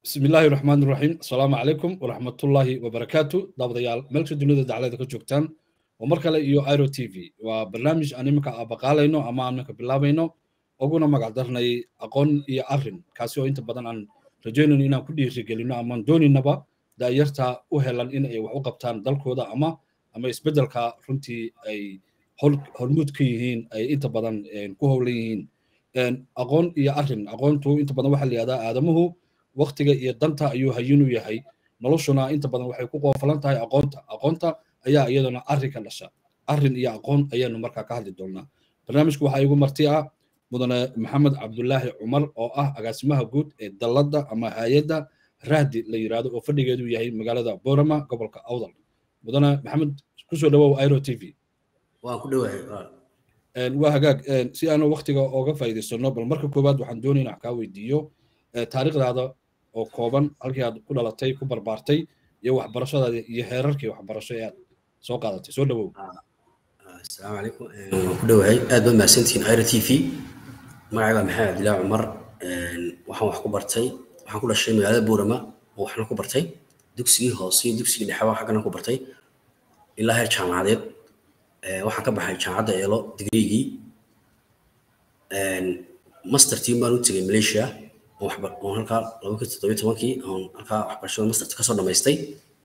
bismi illaahi raxmaan iraxiim asalaamu calaykum waraxmatullaahi wabarakaatu daawadayaal meelka dunida daclada ka joogtaan oo mar kale iyo iro t v waa barnaamij aan iminka abaqaalayno ama aan iminka bilaabayno uguna magac darnay aqoon iyo arrin kaasi oo inta badan aan rajaynayno inaan ku dhiirigelino amaan doonaynaba daayarta u helan in ay wax u qabtaan dalkooda ama ama isbeddelka runtii ay hormuud ka yihiin ay inta badan ku howlan yihiin aqoon iyo arrin aqoontu inta badan waxaa la yihahdaa aadamuhu waktiga iyo danta ayuu hayinu yahay noloshuna inta badan waxay ku qoofalan tahay aqoonta aqoonta ayaa iyaduna arrin ka dhasha arrin iyo aqoon ayaanu markaa ka hadli doonaa barnaamijku waxaa igu marti ah mudane maxamed cabdulaahi cumar oo ah agaasimaha guud ee dalladda ama hay-adda rahdi la yidhaahdo oo fadhigeedu yahay magaalada borama gobolka awdal mudane maxamed kusoo dhawow iro t v waan ku dhowahay waa hagaag si aanu waktiga ooga faa'iidaysano bal marka koowaad waxaan doonayna wax kaa weydiiyo taariikhdaada oo kooban halkii aad ku dhalatay ku barbaartay iyo waxbarashadaada iyo heerarkii waxbarasho ee aad soo qaadatay soo dhawow asalaamu calaykum waan ku dhowahay aad baad mahadsantihiin iro t v magacayga maxamed cabdilaahi cumar waxaan wax ku bartay waxaan ku dhashay magaalada buurama oo waxna ku bartay dugsigii hoose iyo dugsigii dhexeba xaggana ku bartay ilaa heer jaamacadeed waxaan ka baxay jaamacadda eelo digriigii master team baan u tegay malaysia oon halkaa laba kun toddobiyo tobankii oon halkaa waxbarashada masterta kasoo dhamaystay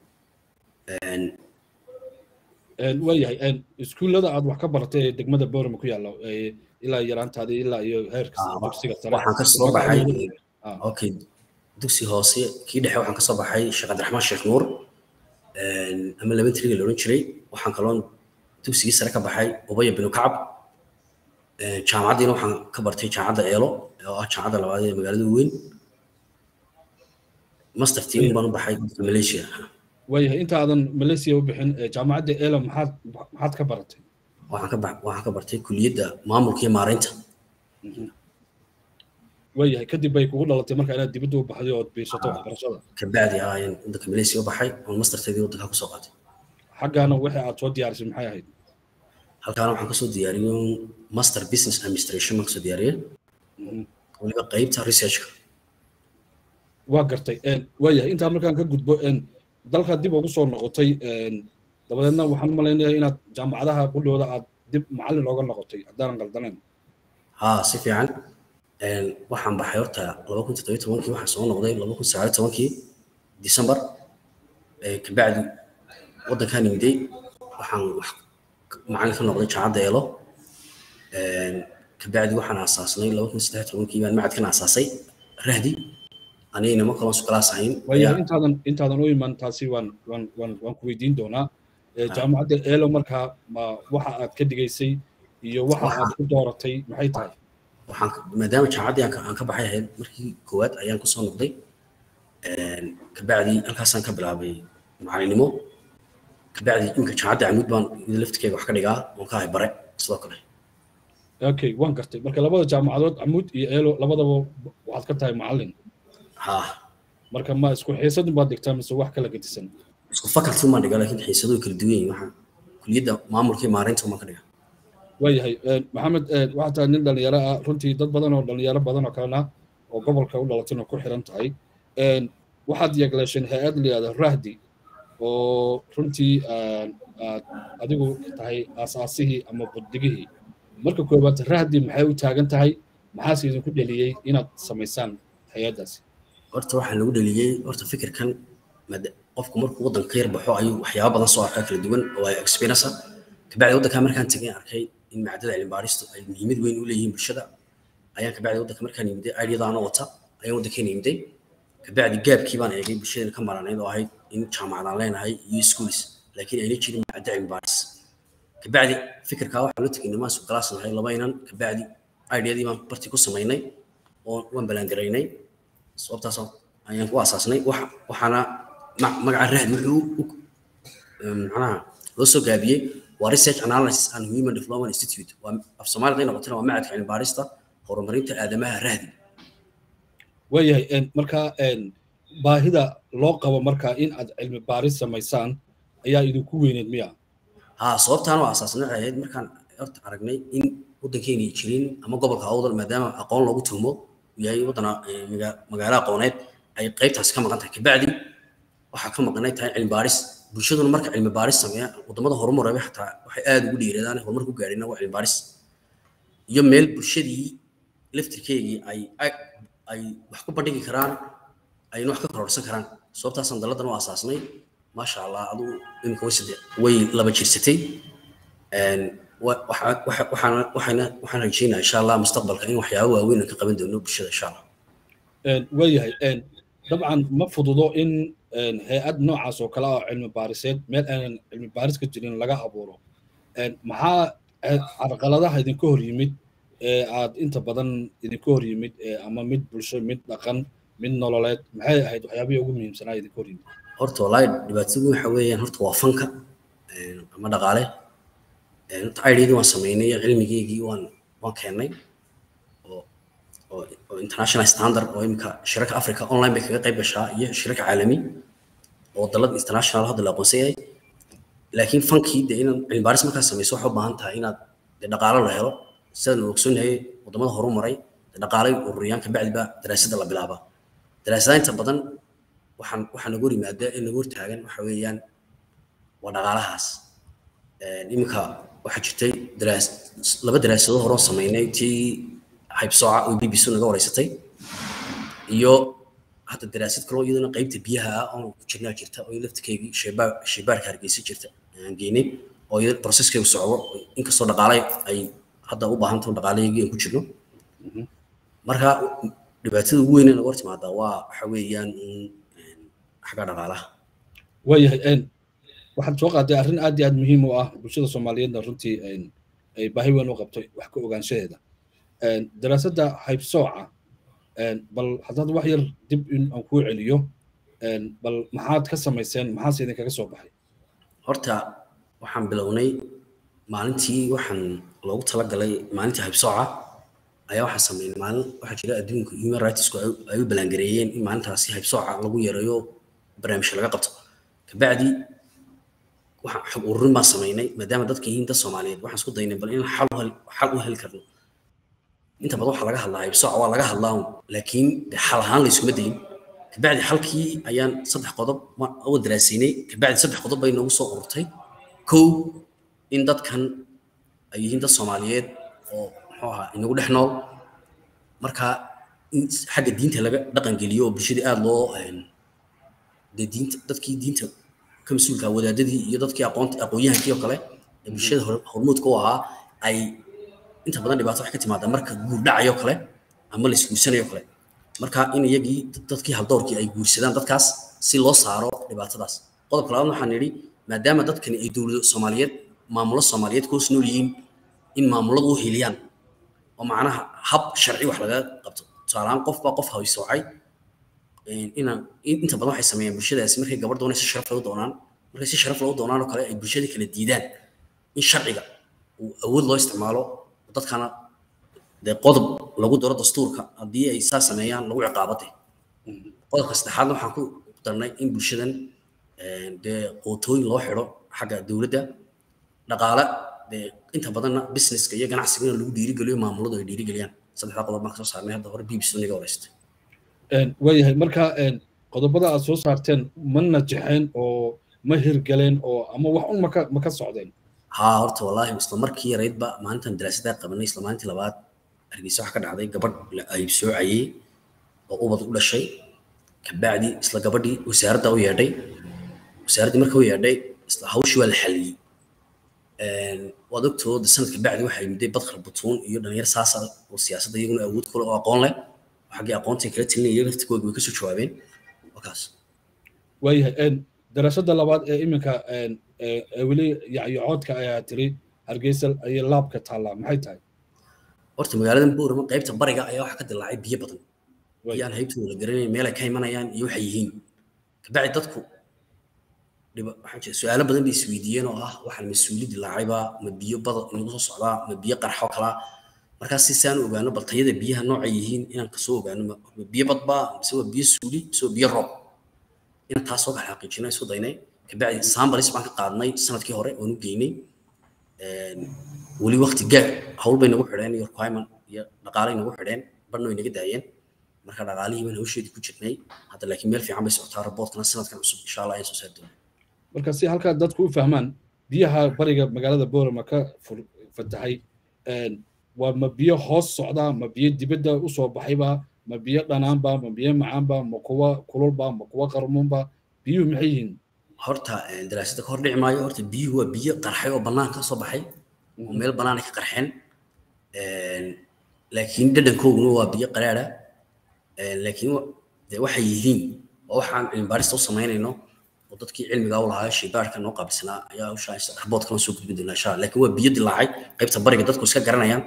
waayahay iskuullada aad wax ka baratay ee degmada borama ku yaalla ilaa yaraantaadii ilaa iyo heerka dugsiga sare waxaan kasoo baxay okay dugsi hoose kii dhexe waxaan kasoo baxay sheekh cabdiraxmaan sheekh nuur ama labantriga la odhan jiray waxaan kaloon dugsigii sare ka baxay ubaya binu kacab jaamacaddiina waxaan ka bartay jaamacadda eelo oo ah jaamacadda labaad ee magaalada weyn master team baan u baxay dalka malaysia waayahay intaadan malaysia u bixin jaamacadda eelo maxaad maxaad ka baratay waxaan ka ba waxaan ka bartay kuliyadda maamulka iyo maareynta waayahay kadib bay kugu dhalatay marka inaad dibadda u baxday ood biirsato waxbarashada kabacdi ah ayaan waddanka malaysia u baxay oon masterteedii waddanka kusoo qaatay xaggaana wixii aad soo diyaarisay maxay ahayd halkaana waxaan kasoo diyaariyey master business administration baan kasoo diyaariyey weliba qeybta researchka waa gartay waayahay intaa markaan ka gudbo dalka dib ugu soo noqotay dabadeedna waxaan malaynayaa inaad jaamacadaha qudhooda aad dib macallin ooga noqotay haddaanan qaldanayn ha si fiican waxaan baxay horta laba kun toddobiyo tobankii waxaan soo noqday laba kun sagaaliyo tobankii december kabacdi waddankaan yimiday waxaan macallin ka noqday jaamacadda eelo kabacdi waxaan aasaasnay laba kun saddex tobankii baan macadkan aasaasay rahdi anigana ma kaloo sukalaas ahayn waayahay intaadan intaadan u iman taasi waan waan waan waan ku weydiin doonaa jaamacadda eelo markaa ma waxa aad ka dhigaysay iyo waxa aad ku dooratay maxay tahay waxaan maadaama jaamacaddii aan ka baxay ahayd markii koowaad ayaan kusoo noqday kabacdi halkaasaan ka bilaabay macalinimo kabacdi imika jaamacadda camuud baan laftirkeyga wax ka dhigaa oon ka ahay bare sidoo kale okay waan gartay marka labada jaamacadood camuud iyo eelo labadaba waxaad ka tahay macallin ha marka ma isku xiisadun baad dhigtaa mise wax kala gedisan isku faculty maan dhigaa laakiin xiisadu kala duwan yihin waxaa kuliyadda maamulka iyo maareynta maan ka dhigaa waayahay maxamed waxaa tahay nin dhalinyaro ah runtii dad badan oo dhalinyaro badan oo kalena oo gobolka u dhalatayna ku xiran tahay waxaad yeegleesheen hay-ad layihahda rahdi oo runtii aad adigu tahay aasaasihii ama buddigihii marka koowaad rahdi maxay u taagan tahay maxaase idinku dheliyey inaad samaysaan hay-addaasi horta waxaa lagu dheliyey horta fikirkan qofku markuu waddanka ka yar baxo ayuu waxyaaba badan soo arkaa kala duwan oo ay experience kabacdi waddankaa markaan tegay arkay in macdada cilmi baaristu ay muhiimad weyn u leeyihiin bulshada ayaan kabacdi waddanka markaan yimiday aidiyadaana wata ayaan waddankeena yimiday kabacdi gaabkii baan eegay bulshadana ka maranayd oo ahayd in jaamacadaan leenahay iyo schools laakiin ayna jirin macda cilmi baaris kabacdi fikirkaa waxaan la tegay nimaan sugalaas nahay laba inan kabacdi aidiyadii baan barti ku samaynay oo waan balaangaraynay sababtaas ayaan ku aasaasnay waxaana magaca rahdi wuxuu macnaha loo soo gaabiyey waa research analysis and human development institute waa af soomaalida ay noqotana waa macadka cilmi baarista horumarinta aadamaha rahdi waayahay marka baahida loo qabo marka in aad cilmi baaris samaysaan ayaa idinku weyneed miya ha sababtaan oo aasaasnay waxay ahayd markaan horta aragnay in waddankeena jirin ama gobolka awdal maadaama aqoon loogu tuhmo yahay waddan magaalo aqooneed ay qaybtaasi ka maqan tahay kabacdi waxaa ka maqanay tahay cilmi baaris bulshaduna marka cilmi baaris sameeya wadamada horumaraba xataa waxay aada ugu dhiiradaan horumar ku gaadhina waa cilmi baaris iyo meel bulshadii laftirkeygii ay ay wax ku bandhigi karaan ayna wax ka kororsan karaan sababtaasaan dalladan u asaasnay maasha allah aduu imika way sade way laba jirsatay waxaan rajeynaa insha allah mustaqbalka in waxyaabo waaweyn aan ka qaban doono bulshada insha allah waayahay dabcan ma fududo in hay-ad noocaas oo kale ah cilmi baariseed meel aanan cilmi baaris ka jirin laga abuuro maxaa carqaladaha idinka hor yimid ee aad inta badan idinka hor yimid ama mid bulsho mid dhaqan mid nololeed maxay ahayd waxyaabihii ugu muhiimsanaa idinka hor yimid horta wallaahi dhibaatadu waxa weeyaan horta waa fanka ama dhaqaale horta idhidii waan samaynay cilmigeygii waan waan keennay oo oo international standard oo imika shirarka africa online bay kaga qayb gashaa iyo shirarka caalami oo dalad international hadda la aqoonsan yahay laakiin fankii dee inaad cilmi baaris markaa samayso waxay u baahan tahay inaad dee dhaqaalo la helo sidaan ogsoonyahay wadamada horu maray dhaqaalay ururiyaan kabacdi baa daraasadda la bilaabaa daraasadaha inta badan waxaan waxaa nagu hor yimaada ee nagu hortaagan waxa weeyaan waa dhaqaalahaas iminka waxaa jirtay daraas laba daraasado hore oo samaynay tii haybsooca oo b b c naga wareysatay iyo hadda daraasad kaloo iyadana qaybta biyaha ah oon ku jirnaa jirta oo laftirkeygii sheebaar sheebaarka hargeysa jirta aan geynay oo iyada processkeygu socdo inkastoo dhaqaale ay hadda u baahan taho dhaqaalaygii aan ku jirno marka dhibaatada ugu weyn ee naga hor timaadaa waa waxa weeyaan xagga dhaqaalaha waayahay waxaad soo qaaday arrin aad iyo aad muhiim u ah bulshada soomaaliyeedna runtii ay baahi weyn u qabtay wax ka ogaanshaheeda daraasadda haybsooca bal haddaad wax yar dib in aan kuu celiyo bal maxaad ka samayseen maxaase idinkaga soo baxay horta waxaan bilownay maalintii waxaan loogu talagalay maalintii haybsooca ayaa waxaa sameynay maalin waxaa jira adduunka human rightsku ay u ballaangareeyeen in maalintaasi haybsooca lagu yareeyo barnaamijka laga qabto kabacdi waxaan xog ururin baan samaynay maadaama dadka yihiin dad soomaaliyeed waxaan isku daynay bal in xal xal u heli karno inta badan waxaa laga hadlaa haybsooca waa laga hadlaa laakiin xal ahaan layskuma dayin kabacdi xalkii ayaan saddex qodob uga daraasaynay kabacdi saddex qodob bay noogu soo ururtay kow in dadkan ay yihiin dad soomaaliyeed oo muxuu ahaa inagu dhex nool marka in xagga diinta laga dhaqan geliyo oo bulshadii aada loo dee diinta dadkii diinta ka mas-uulka wadaadadii iyo dadkii aqoonta aqoon-yahankii oo kale ee bulshada hormuudka u ahaa ay inta badan dhibaato wax ka timaada marka guur dhacayo kale ama la isguursanayo kale marka in iyagii dadkii haldoorkii ay guursadaan dadkaas si loo saaro dhibaatadaas qodobka labaad waxaan nidhi maadaama dadkani ay dowlado soomaaliyeed maamulo soomaaliyeed ku hoos nool yihiin in maamuladu u heliyaan oo macnaha hab sharci wax laga qabto tusaalahaan qof baa qof haysoocay inaan inta badan waxay sameeyaan bulshadaasi markay gabar doonay si sharaf lagu doonaan markay si sharaf lagu doonaan oo kale ay bulshada kala diidaan in sharciga uu awood loo isticmaalo dadkana dee qodob lagu daro dastuurka haddii ay saa sameeyaan lagu ciqaabade qodobka saddexaadna waxaan ku darnay in bulshadan dee qootooyin loo xidho xagga dowladda dhaqaale dee inta badanna businesska iyo ganacsigana lagu dhiirigeliyo maamuladu ay dhiirigeliyaan saddexdaa qodob baan kasoo saarnay hadda hore bbc naga wareystay waayahay marka qodobada aad soo saarteen ma najexeen oo ma hirgaleen oo ama wax un maka maka socdeen haa horta wallaahi isla markii yaraydba maalintan daraasadaa qabanay isla maalintii labaad hargeysa wax ka dhacday gabadh la aybsoocayey oo ubad u dhashay kabacdi isla gabadhii wasaaradda u yeedhay wasaaraddii marka u yeedhay isla hawshii waa la xaliyey waad ogtooda sanadka bacdi waxaa yimiday badkar butuun iyo dhalinyar saasa oo siyaasadda iyaguna awood kule oo aqoon leh xaggii aqoonta kala talinaya iyaga laftigooda way kasoo jawaabeen wakaas waayahay daraasadda labaad ee iminka weli yacyocoodka ayaa tiri hargeysa ayay laabka taallaa maxay tahay horta magaaladan boorama qaybta bariga ayaa waxaa ka dilaacay biyo badan biyaan haybtooda la garanayn meel ay ka imanayaan iyo waxay yihiin kabacdi dadku waxaa jira su-aalo badan bay isweydiiyeen oo ah waxaan mas-uuli dilaacayba ma biyo bada inagu soo socdaa ma biyo qarxo kalaa markaas si saan ogaano bal tayada biyaha noocay yihiin inaan kasoo ogaano ma biyo badba mise waa biyo suuli mise waa biyo roob inaan taas soo kala xaqiijino isku daynay kabacdi sambalis baan ka qaadnay sanadkii hore oonu geynay weli waqti gaar hawl bay nagu xidheen iyo requirement iyo dhaqaalay nagu xidheen badhna way naga daayeen marka dhaqaalihii baan hawsheedii ku jirnay hadda laakiin meel fiican bay socotaa raboodkana sanadkan cusub insha allah ayaan soo saari doonaa marka si halkaa dadku u fahmaan biyaha bariga magaalada boorama ka fatahay waa ma biyo hoos socda ma biyo dibadda usoo baxayba ma biyo dhanaanba ma biyo macaanba ma kuwa kululba ma kuwa qarmuunba biyuhu maxay yihiin horta daraasada ka hor dhici maayo horta biyuhu waa biyo qarxay oo bannaan ka soo baxay oo meel bannaanay ka qarxeen laakiin dhadhankooguna waa biyo qaraara laakiin de waxay yihiin oo waxaan cilmibaarista u samaynayno oo dadkii cilmiga u lahaa shaybaarka noo qaabilsanaa ayaa hawshaa raboodkana soo gudbin doonaa insha allah laakiin waa biyo dilaacay qaybta bariga dadku iska garanayaan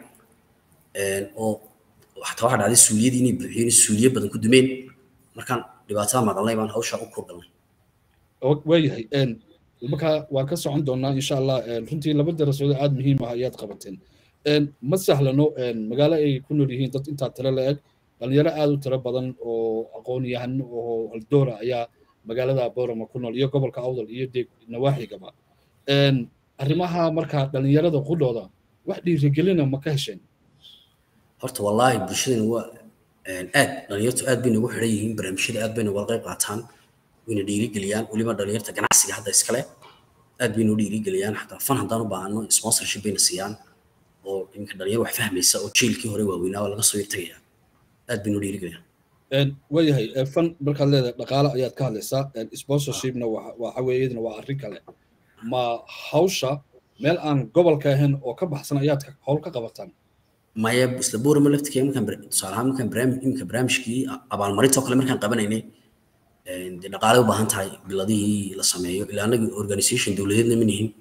oo xataa waxaa dhacday suuliyadii inay buuxiyeen suuliye badan ku dumeen markaan dhibaatada maqalnay baan hawshaa u kurgalnay waayahay markaa waan ka socon doonaa insha allah runtii laba darasoodo aada muhiim ah ayaad qabateen ma sahlano magaalo ay ku nool yihiin dad intaa tiro la eg dhalinyaro aada u tiro badan oo aqoon yahan oo haldoora ayaa magaalada boorama ku nool iyo gobolka awdal iyo dee nawaaxigaba arrimaha markaa dhalinyarada qudhooda wax dhiirigelina ma ka hesheen horta wallaahi bulshadana waa aad dhalinyartu aad bay nagu xidhan yihiin barnaamijyada aad bay nagala qayb qaataan wayna dhiirigeliyaan weliba dhalinyarta ganacsiga hadda iskale aad bay noo dhiirigeliyaan xataa fan haddaan u baahano sponsorship bayna siiyaan oo iminka dhalinyar wax fahmaysa oo jiilkii hore waaweynaa waa laga soo irtagaya aad bay noo dhiirigeliyaan waayahay fan markaad leedahay dhaqaale ayaad ka hadlaysaa sponsorshipna waxa weeye iyadana waa arrin kale ma hawsha meel aan gobolka ahayn oo ka baxsan ayaad howl ka qabataan maya isla boorama laftirkeeda markaan tusaale ahaan markaan barnaamij iminka barnaamijkii abaalmarinta oo kale markaan qabanaynay dee dhaqaale u baahan tahay biladihii la sameeyo ilaa annaga organisation dowladeedna ma nihin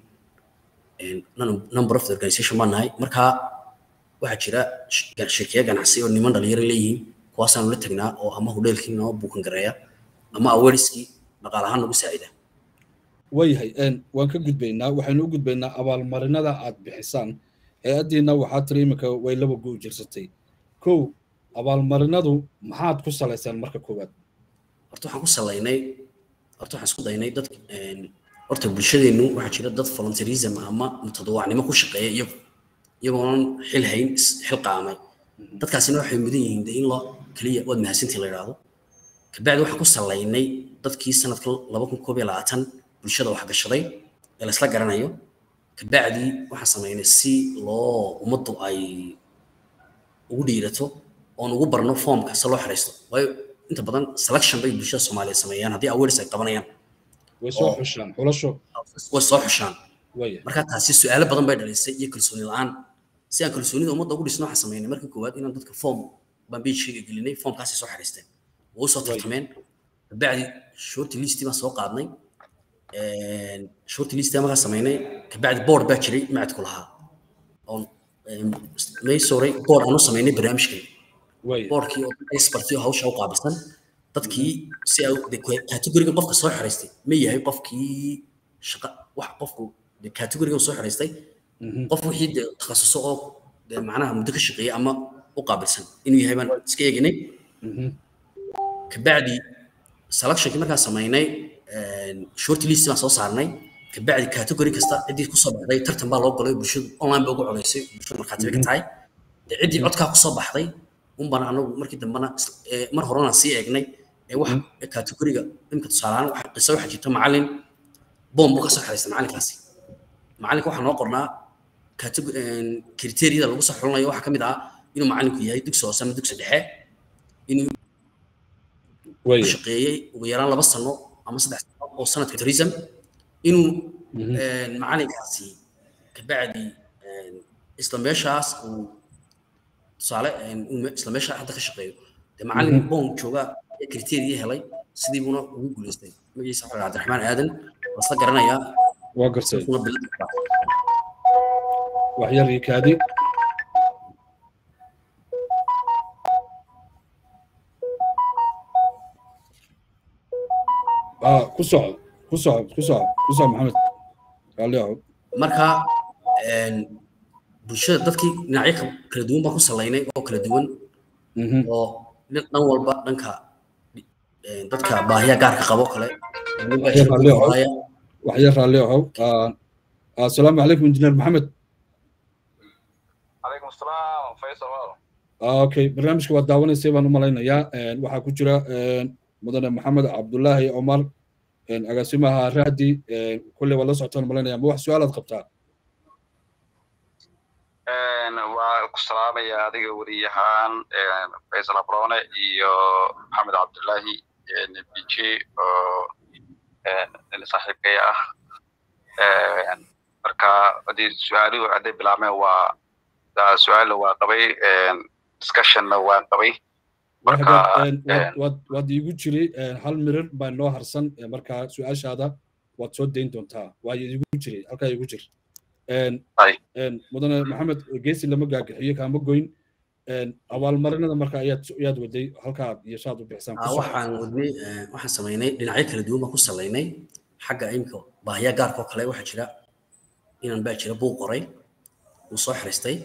number of the organisation baan nahay markaa waxaa jira shirkiya ganacsi oo niman dhalinyaro leeyihiin kuwaasaanu la tagnaa oo ama hudheelkii noo buukan gareeya ama awareneskii dhaqaale ahaan nagu saacida waayahay waan ka gudbaynaa waxaynu u gudbaynaa abaalmarinada aad bixisaan hay-addiina waxaa tiri iminka way laba go jirsatay kow abaalmarinadu maxaad ku salaysaan marka koowaad horta waxaan ku salaynay horta waxaan isku daynay dad horta bulshadeennu waxaa jira dad volunteerism ama mutadawacnimo ku shaqeeya iyagu iyagoonan xil hayn xil qaamay dadkaasina waxay mudan yihiin de in loo keliya waad mahadsantii la yidhaahdo kabacdi waxaan ku salaynay dadkii sanadka laba kun koob iyo labaatan bulshada wax gashaday ee laysla garanayo kabacdi waxaan samaynay si loo ummaddu ay ugu dhiirato oon ugu barno foomka se loo xiraysto waayo inta badan selection bay bulshada soomaaliya sameeyaan haddii awareness ay qabanayaan way soo xushaan xulasho way soo xushaan marka taasi su-aalo badan bay dhalisay iyo kalsooni la-aan si aan kalsoonida ummadda ugu dhisno waxaan sameynay markii koowaad inaan dadka foom baan pagekayga gelinay foomkaasay soo xiriisteen wuu soo tartameen kabacdi shorti listii baan soo qaadnay shorti listii markaa sameynay kabacdi board baa jiray macadku lahaa oon may soray board aanu sameynay barnaamijkan boardkii oo expertii oo hawsha u qaabilsan dadkii si categoriga qofka soo xiraystay ma yahay qofkii shaqa wax qofku categoriga soo xiraystay qof wixii de takhasuso oo de macnaha muddo ka shaqeeya ama u qaabilsan inuu yahay baan iska eeginay kabacdi selectionkii markaan samaynay short list baan soo saarnay kabacdi category kasta ciddii kusoo baxday tartan baa loo galay bulshadu online ba ugu codaysay bulshadu markhaatiba ka tahay de ciddii codkaa kusoo baxday unbana anagu markii dambena mar horena sii eegnay ee wax categoriga imka tusaalehaan waxa qiso waxaa jirta macallin boom buu ka soo xiraystay macallinkaasi macallinka waxaa noo qornaa kriteeriyada lagu soo xulinayo waxaa ka mid ah inuu macallinku yahay dugsi hoose ama dugsi dhexe inuu shaqeeyey ugu yaraan laba sano ama saddex sano oo sanadka tourism inuu macallinkaasi kabacdi isla meeshaas uu tusaale isla meesha hadda ka shaqeeyo dee macallin boom jooga kriteeriya helay sidii buuna ugu guuleystay magaciisa waxaa cabdiraxmaan aadan wasla garanayaa waa gartay waxyar kaadi ku soco ku soco ku soco ku soco maxamed raalli ahow marka bulshada dadkii dhinacyo kala duwan baan ku salaynay oo kala duwan oo dhan walba dhanka dadka baahiya gaarka qabo kale waxyar raalli ahow asalaamu calaykum injineer maxamed عليكم السلام فيصل والله okay barnaamijka waad daawanaysay baan u malaynayaa waxaa ku jira mudane maxamed cabdullaahi cumar agaasimaha raadi kulley waad la socotaan malaynaya ma wax su-aalaad qabtaa waa ku salaamaya adiga weriyahaan faysal abrone iyo maxamed cabdullaahi bj oo saaxiibkay ah marka haddii su-aaluhu hadday bilaabmeen waa su-aalna waa qabay discussionna waa qabay waad iigu jiri hal mirir baa noo harsan marka su-aashaada waad soo dayn doontaa waa iigu jiri halkaa iigu jir mudane maxamed geesi lama gaagaxiyo kaama goyn abaalmarinada marka ayaad ayaad waday halkaa iyo shaad u bixisaan waxaan wadnay waxaan samaynay dhinacyo kala duwan baan ku salaynay xagga imika baahiya gaarka oo kale waxaa jira inaan baa jira buuq qoray uu soo xiriistay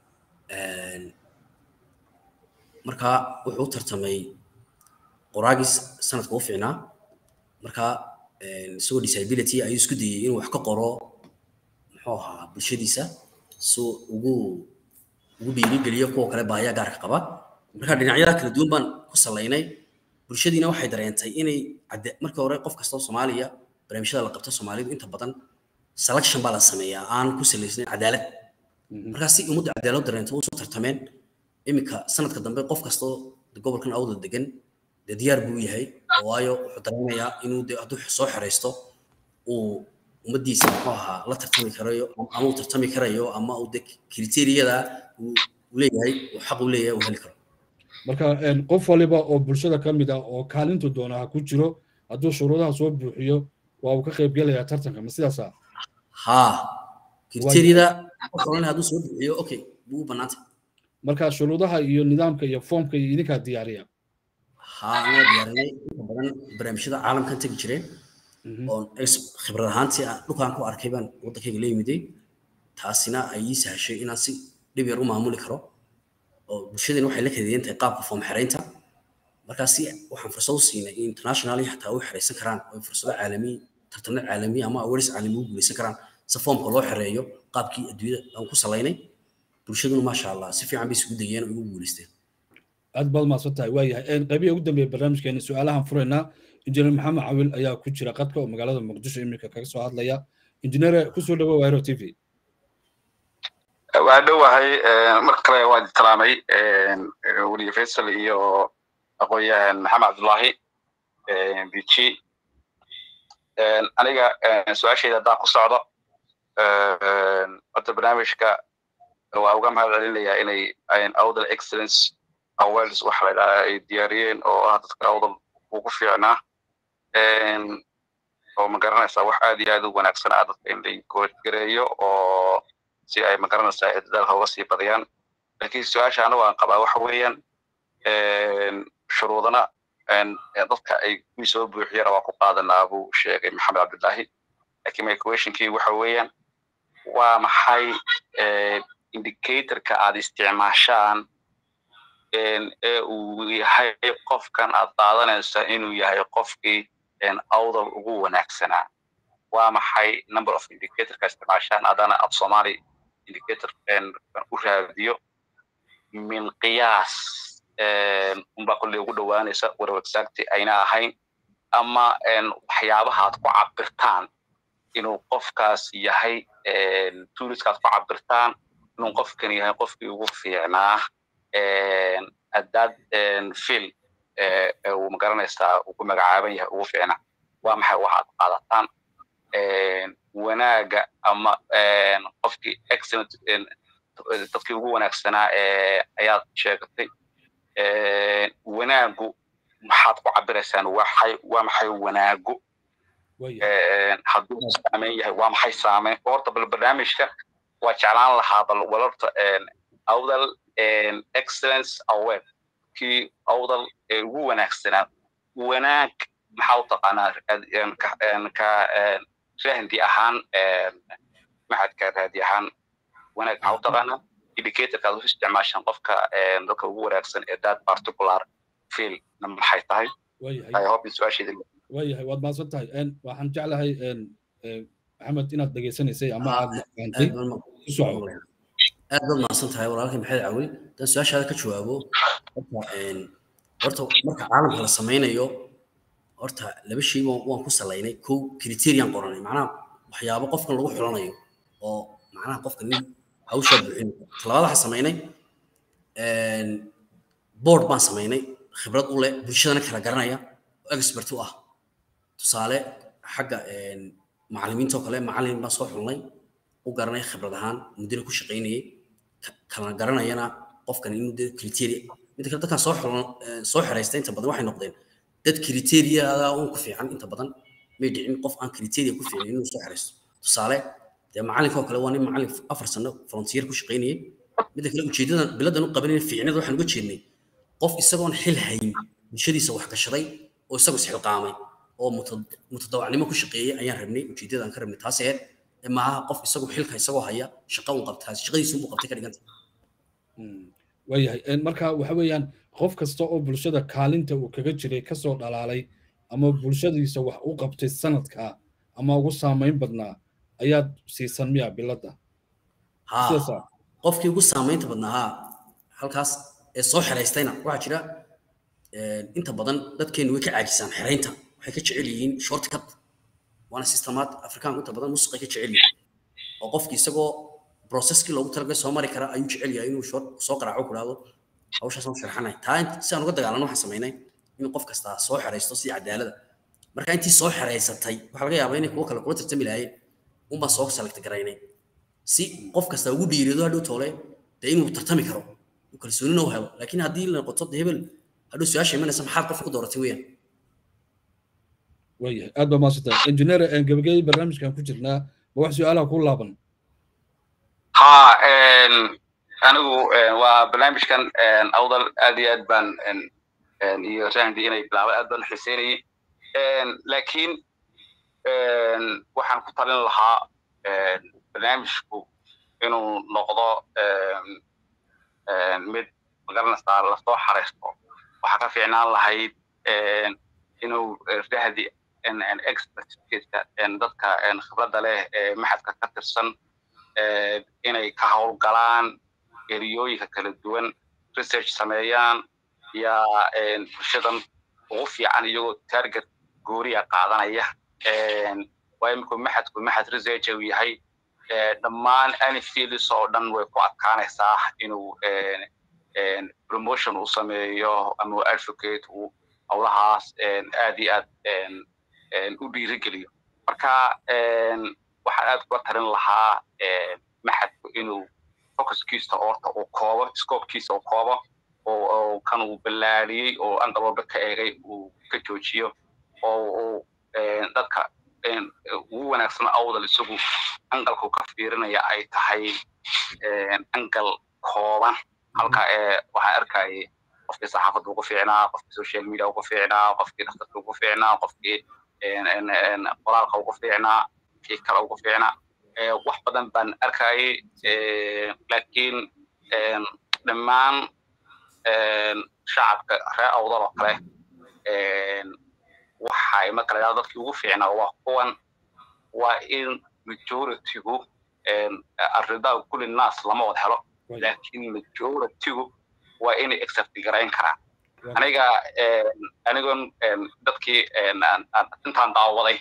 markaa wuxuu u tartamay qoraagis sanadka u fiicnaa markaa isagoo disability ayuu isku dayey inuu wax ka qoro muxuu ahaa bulshadiisa si ugu ugu dhiirigeliyo kuwa kale baahiya gaarka qaba marka dhinacyada kala duwan baan ku salaynay bulshadiina waxay dareentay inay markii hore qof kastoo soomaaliya barnaamijyada la qabto soomaalidu inta badan selection baa la sameeyaa aan ku salaysnayn cadaalad markaa si ummadda cadaalad dareento usoo tartameen iminka sanadka dambe qof kastoo gobolkan awdal degan dee diyaar buu yahay waayo wuxuu dareemayaa inuu de hadduu soo xeraysto uu ummaddiisa muxuu ahaa la tartami karayo ama uu tartami karayo ama uu de kriteriyada uu leeyahay uu xaq u leeyahay uu heli karo marka qof waliba oo bulshada ka mid ah oo kaalintu doona ha ku jiro hadduu shuruudaha soo buuxiyo waa uu ka qayb gelayaa tartanka ma sidaasa haa kriteriyada qof walina hadduu soo buuxiyo okay buu u bannaantay marka shuruudaha iyo nidaamka iyo foomka iyo idinkaa diyaariya haa anaa diyaarinay inta badan barnaamijyada caalamkan tegi jireen oon khibrad ahaantii dhulkaan ku arkay baan waddankayga la yimiday taasina ay ii sahashay inaan si dhib yar u maamuli karo oo bulshadeen waxay la kadeeyan tahay qaabka foom xeraynta markaa si waxaan fursad u siinay in internationally xataa u xeraysan karaan oo fursado caalami tartano caalami ama awaris caalami u guulaysan karaan si foomka loo xereeyo qaabkii adduunyada aan ku salaynay bulshaduna maasha allah si fiican bay isugu dayeen oo ugu guulaysteen aad baad mahadsan tahay waayahay qaybihi ugu dambeeya barnaamijkeena su-aalahan furaynaa injineer maxamed cawil ayaa ku jira qadka oo magaalada muqdisho iminka kaga soo hadlaya injineere kusoo dhawo wairo t v waa dhowahay mar kale waa salaamay weliye faysal iyo aqoonyahan maxamed cabdullaahi biji aniga su-aashayda haddaan ku socdo horta barnaamijka waa uga mahad celinayaa inay awdal excellence awards waxa la dhahaa ay diyaariyeen oo ah dadka awdal ugu fiicnaa oo magaranaysaa wax aad iyo aad u wanaagsan ah dadka in la goodgareeyo oo si ay magaranaysaa dadaalka uga sii badiyaan laakiin su-aasha anigu aan qabaa waxa weeyaan shuruudana dadka ay kuwii soo buuxiyana waa ku qaadanaa buu sheegay maxamed cabdullaahi laakiin my questionkii waxa weeyaan waa maxay indicatorka aad isticmaashaan ee uu yahay qofkan aad qaadanaysa inuu yahay qofkii awdal ugu wanaagsanaa waa maxay number of indicatorka isticmaashaan haddana af somali indicator u raadiyo min qiyaas unbaa kolley ugu dhowaanaysa walow exacty ayna ahayn ama waxyaabaha aad ku cabirtaan inuu qofkaas yahay tuuriska aad ku cabirtaan inuu qofkan yahay qofkii ugu fiicnaa haddaad fil uu magaranaysaa uu ku magacaaban yahay ugu fiicnaa waa maxay waxaad qaadataan wanaaga ama qofkii excellent dadkii ugu wanaagsanaa ayaad sheegatay wanaagu maxaad ku cabiraysaan waxay waa maxay wanaagu hadduu saameyn yahay waa maxay saameyn horta bal barnaamijka waa jeclaan lahaa bal walorta awdal excellence award kii awdal ee ugu wanaagsanaa wanaag maxaa u taqaanaa ka rahdi ahaan maxadka raadi ahaan wanaag maxaa u taqaanaa indicatorka aad u isticmaashaan qofka dadka ugu wanaagsan ee that particular field na maxay tahay i hope in su-aasheeda waayahay waad mahadsan tahay waxaan jeclahay maxamed inaad dhegaysanaysay ama aad fahantay ku soco aad baad mahadsan tahay walaalkay maxamed cawil haddaan su-aashaada ka jawaabo horta horta marka caalamka la sameynayo horta laba shay waan ku salaynay kow criterian qoranay macnaha waxyaabo qofkan lagu xulanayo oo macnaha qofka nin hawshaa buuxin talabaad waxaan samaynay board baan samaynay khibrad u leh bulshadana kala garanaya oo expert u ah tusaale xagga macallimiinta oo kale macallin baan soo xulnay u garanay khibrad ahaan muddina ku shaqaynayay kala garanayana qofkan inuu de criteria midda kale dadkan soo xulan soo xeraystay inta badan waxay noqdeen dad criteriada uun ku fiican inta badan may dhicin qof aan criteria ku fiicin inuu soo xeraysto tusaale dee macallinka oo kale waa nin macallin afar sano frontier ku shaqaynayay midda kale ujeedadan biladan u qabanayna fiicnada waxaan uga jeednay qof isagoon xil hayn bulshadiisa wax gashaday oo isagu isxilqaamay oo mutadawacnimo ku shaqeeyay ayaan rabnay ujeedada aan ka rabnay taas aheed maaha qof isagu xilka isagoo haya shaqa un qabtaa shaqadiisu unbuu qabtay ka dhiganta waayahay marka waxa weeyaan qof kasta oo bulshada kaalinta uu kaga jiray kasoo dhalaalay ama bulshadiisa wax u qabtay sanadka ama ugu saamayn badnaa ayaad siisan miya biladda qofkii ugu saamaynta badnaa haa halkaas ee soo xeraystayna waxaa jira inta badan dadkeenu way ka caajisaan xeraynta waxay ka jecel yihiin shortcut waana systemaad afrikaan inta badan musuqay ka jecel yihiin oo qofkii isagoo processkii loogu talagalay soo mari kara ayuu jecel yahay inuu soo qaraaco ku dhahdo hawshaas aan sharxanay taa si aan uga dagaalano waxaan samaynay in qof kastaa soo xeraysto si cadaalada marka intii soo xeraysatay waxaa laga yaabaa inay kuwo kale kula tartami lahaayeen unbaan soo select garaynay si qof kasta ugu dhiirido hadhow toole dee inuu tartami karo uu kalsoonina u helo laakiin haddii la noqoto hebel hadhow su-aasha imanaysa maxaad qofka ku dooratay weeyaan waayahay aad baa maasanta engineer gabagabadii barnaamijkan ku jirnaa ma wax su-aalaha ku laaban ha anigu waa barnaamijkan awdal aad iyo aad baan iyo rahdi inay bilaabay aad baan xiiseynayay laakiin waxaan ku talin lahaa barnaamijku inuu noqdo mid magaranaysaa lasoo xaraysto waxaa ka fiicnaan lahayd inuu rahdi expertkiisa dadka khibradda leh ee maxadka ka tirsan inay ka howlgalaan eriyooyinka kala duwan research sameeyaan yaa bulshadan ugu fiican iyagoo target gooriya qaadanaya waa iminku maxadku maxad research uu yahay dhammaan any fields oo dhan way ku adkaanaysaa inuu promotion uu sameeyo ama uu advocate uu howlahaas aad iyo aad u dhiirigeliyo marka waxaan aad kula talin lahaa maxadku inuu focuskiisa horta uu koobo scopekiisa uu koobo oo kan uu ballaariyey oo angal walba ka eegay uu ka joojiyo oo uu dadka ugu wanaagsan awdal isagu angalku ka fiirinaya ay tahay angal kooban halka waxaan arkayay qofkii saxaafadda ugu fiicnaa qofkii social media ugu fiicnaa qofkii dhakhtarka ugu fiicnaa qofkii qoraalka ugu fiicnaa kii kale ugu fiicnaa wax badan baan arkayay laakiin dhammaan shacabka reer awdal oo kale waxay marka la dadkii ugu fiicnaa waa kuwan waa in majoritygu arridaa kulli naas lama wada helo laakiin majoritygu waa inay accept garayn karaan aniga anigon dadkii intaan daawaday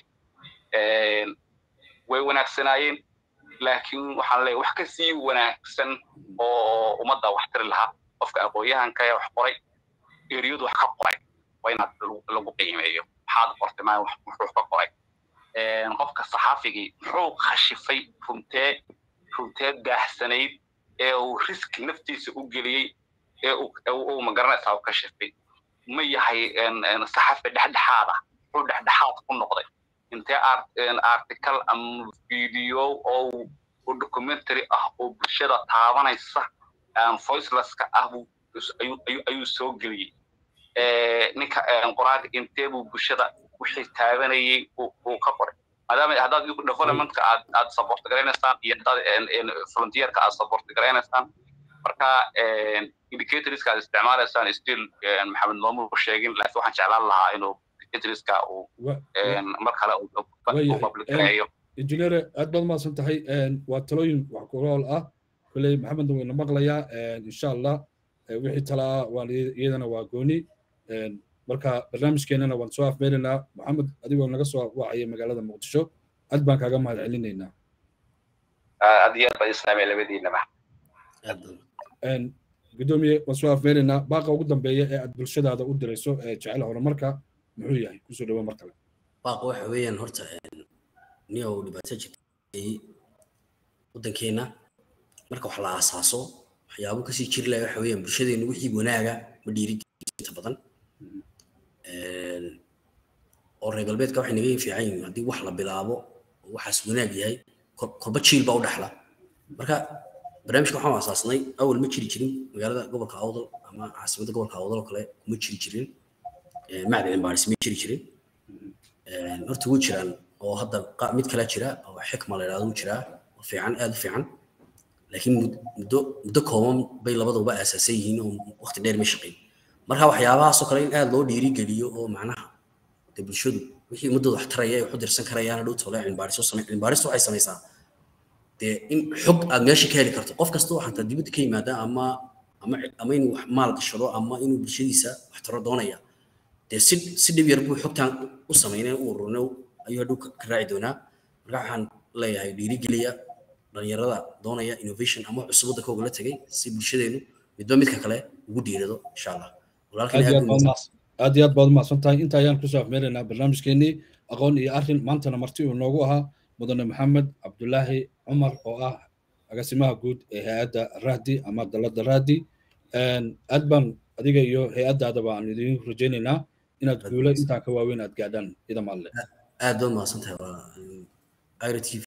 way wanaagsanaayeen laakiin waxaan leeyahay wax ka sii wanaagsan oo ummadda wax tiri lahaa qofka aqoon-yahanka ee wax qoray eriyadu wax ka qoray waa inaad lagu qiimeeyo maxaad qortay maa muxuu ka qoray qofka saxaafigii muxuu khashifay runtee runtee daahsanayd ee uu risk naftiisa u geliyey ee uu magaranaysaa u kashifay ma yahay saxafi dhexdhexaada muxuu dhexdhexaad ku noqday intee article ama video oo documentary ah oo bulshada taabanaysa voicelesska ah ayuu soo geliyey ninka qoraalka intee buu bulshada wixii taabanayay uu ka qoray maadaama haddaad developmentka aad aad support garaynaysaan iyo haddaad frontierka aad support garaynaysaan marka indicatorska aad isticmaalaysaan still maxamed noomu sheegin laakiin waxaan jeclaan lahaa inuu indicatorska uu mar kale uu public gareeyo injineer aad baad mahadsan tahay waa talooyin wax ku ool ah kolley maxamedna wayna maqlayaa insha allah wixii talaa waan iyadana waa gooni marka barnaamijkeenana waan soo afmeelaynaa maxamed adigoo naga soo wacaya magaalada muqdisho aad baan kaaga mahad celinaynaa aad iyo aad baa islaamay labadiinaba gudoomiye waan soo afmeelaynaa baaqa ugu dambeeya ee aad bulshadaada u dirayso ee jecel horumarka muxuu yahay kusoo dhawo mar kale baaqa waxa weeyaan horta nin oo dhibaato jirtay waddankeena marka wax la aasaaso waxyaabo kasii jiri laha waxa weeyaan bulshadeenu wixii wanaaga ma dhiirigelinta badan oo reer galbeedka waxay naga fiican yihiin haddii wax la bilaabo oo waxaas wanaag yahay kolba jiil baa u dhexla marka barnaamijka waxaan asaasnay awal ma jiri jirin magaalada gobolka awdal ama caasimadda gobolka awdal oo kale kuma jiri jirin macdin embaaris ma jiri jirin horta wuu jiraan oo hadda mid kale jira oo xikma la yidhahdo wuu jiraa oo fiican aad u fiican laakiin muddo muddo kooban bay labaduba aasaasan yihiin oo waqti dheer ma shaqeyn marka waxyaabahaasoo kale in aad loo dhiirigeliyo oo macnaha de bulshadu wixii ummadooda wax taraya ay wax u dirsan karayaan hadhow tole cilmibaarisoo samey cilmibaaristu waxay samaysaa dee in xog aad meesha ka heli karto qof kasta oo xataa dibadda ka yimaada ama ama ama inuu wax maal gashado ama inuu bulshadiisa wax taro doonaya dee si si dhib yar buu xogtaan u samaynay u ururnay ayuu hadhow ka raaci doonaa marka waxaan leeyahay dhiirigeliya dhalinyarada doonaya innovation ama cusub waddanka ogala tegay si bulshadeenu midba midka kale ugu dhiirado insha allah aad iyo aad baad umahadsan tahay inta ayaan kusoo afmeelaynaa barnaamijkeenii aqoon iyo arrin maantana marti uu noogu ahaa mudane maxamed cabdulaahi cumar oo ah agaasimaha guud ee hay-adda rahdi ama dalada rahdi aad baan adiga iyo hay-addaadaba aan idin rajaynaynaa inaad guulo intaan ka waaweyn aad gaadhaan idamaadle aad baad mahadsan tahay waa ira t v